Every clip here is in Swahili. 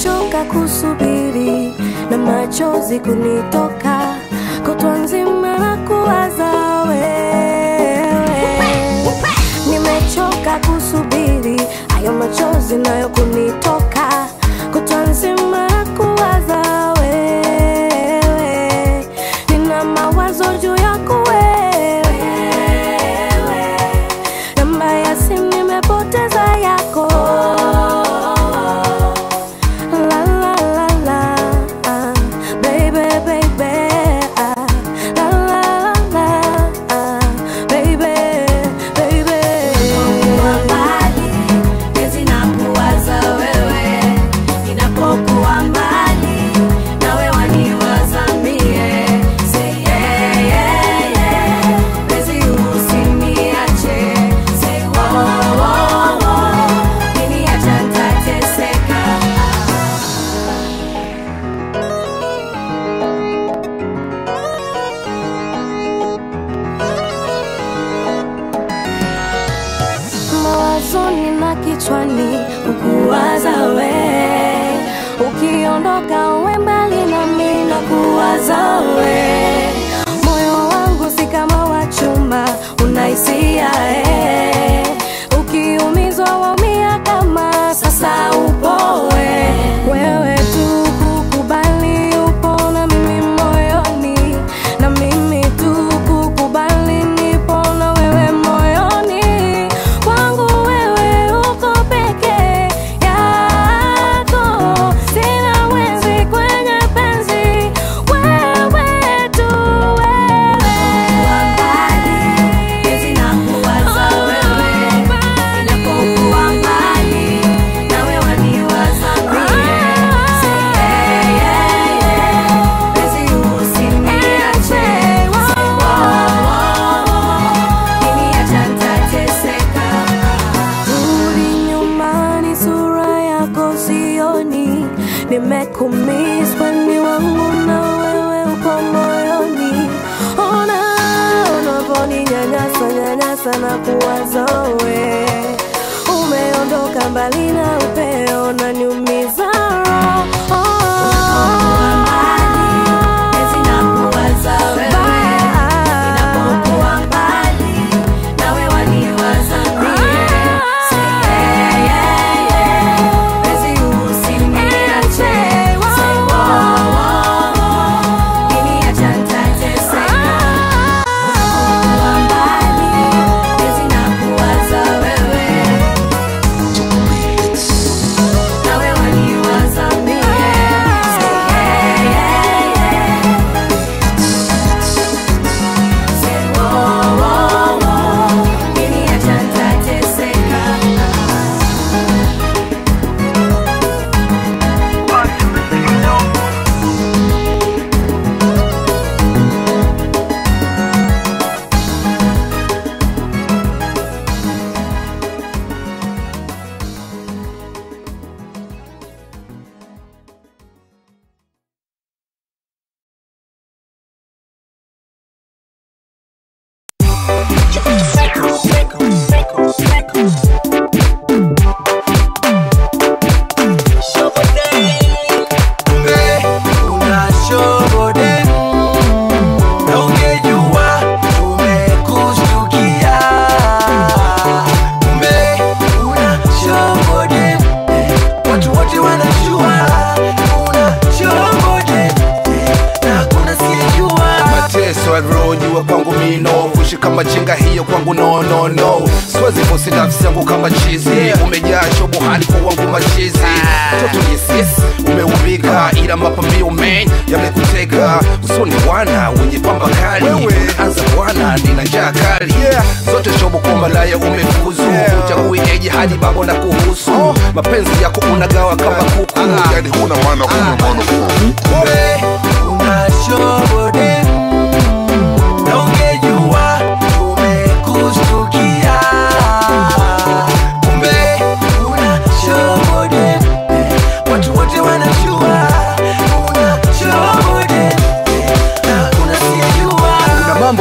nimechoka kusubiri na machozi kunitoka kutwa nzima na kuwaza wewe nimechoka kusubiri hayo machozi nayo kunitoka kutwa nzima na kuwaza wewe nina mawazo juu yako wewe namba ya simu nimepoteza yako La, la, la, la, ah, baby, baby, ah, la, la, la, la, ah, baby, baby. Ninapokuwaza wewe, ninapokuwa mbali nawe waniwaza mie. Say yeah, yeah, yeah. Penzi usiniache. Say wo, wo, wo. Ukiniacha nitateseka. mawazoni na kichwani ukuwaza we ukiondoka uwe mbali nami na kuwaza we moyo wangu si kama wa chuma unaisia eh. ukiumizwa waumia kama sasa upowe wewe tu kukubali upo na mimi moyoni na mimi tu kukubali nipo na wewe moyoni kwangu wewe uko peke yako sina mwenzi kwenye penzi wewe tu wewe Penzi nakuwaza wewe, ninapokuwa mbali nawe waniwaza mie. Say yeah, yeah, yeah. Penzi usiniache. Say wo, wo, wo. Ukiniacha nitateseka. Rudi nyumbani, sura yako sioni, nimekumiss weni wangu na wewe uko moyoni. Ona unavyoninyanyasa nyanyasa na kuwaza we, umeondoka mbali na upeo na niumiza roho. Penzi nakuwaza wewe, ninapokuwa mbali nawe waniwaza mie. Say yeah, yeah, yeah. Penzi usiniache. Say wo, wo, wo. Ukiniacha nitateseka. Unapokuwa mbali, penzi nakuwaza wewe, nawe waniwaza mie. Say yeah, yeah, yeah. Say wo, wo, wo. Ukiniacha nitateseka. mateso aliojua kwangu mino kuishi kama jinga hiyo kwangu no no no siwezi kusi nafsi yangu kama chizi umejaa shobo hali kwa wangu machizi toto yesis umeubika ila mapambio men yamekutega usoni bwana wenye pamba kali anza bwana nina njaa kali zote shobo kwa malaya umefuzu uchagui eje hadi babo na kuhusu mapenzi yako unagawa kama kuku yani huna maana huna maana Kumbe unashobode na ungejua tumekustukia. Kumbe unashobode watu wote wanajua unashobode na unasiyejua kuna mambo mengi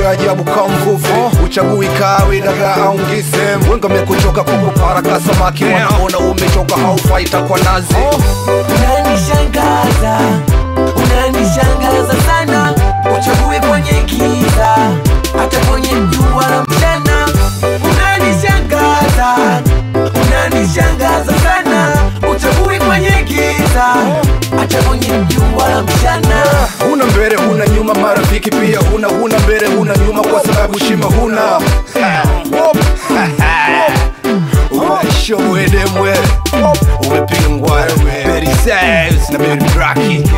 cha ajabu kama mvuvi uchagui kawe dagaa au ngise wenga mekuchoka kukupara ka samaki wanaona umechoka haufai takwa nazi unanishangaza unanishangaza sana uchague kwenye giza hata kwenye jua la mchana unanishangaza unanishangaza sana uchague kwenye giza hata kwenye jua la mchana huna mbele huna nyuma marafiki pia huna huna mbele huna nyuma kwa sababu shima huna umeshowedemwe umepingwa Berry Saves na Berry Braki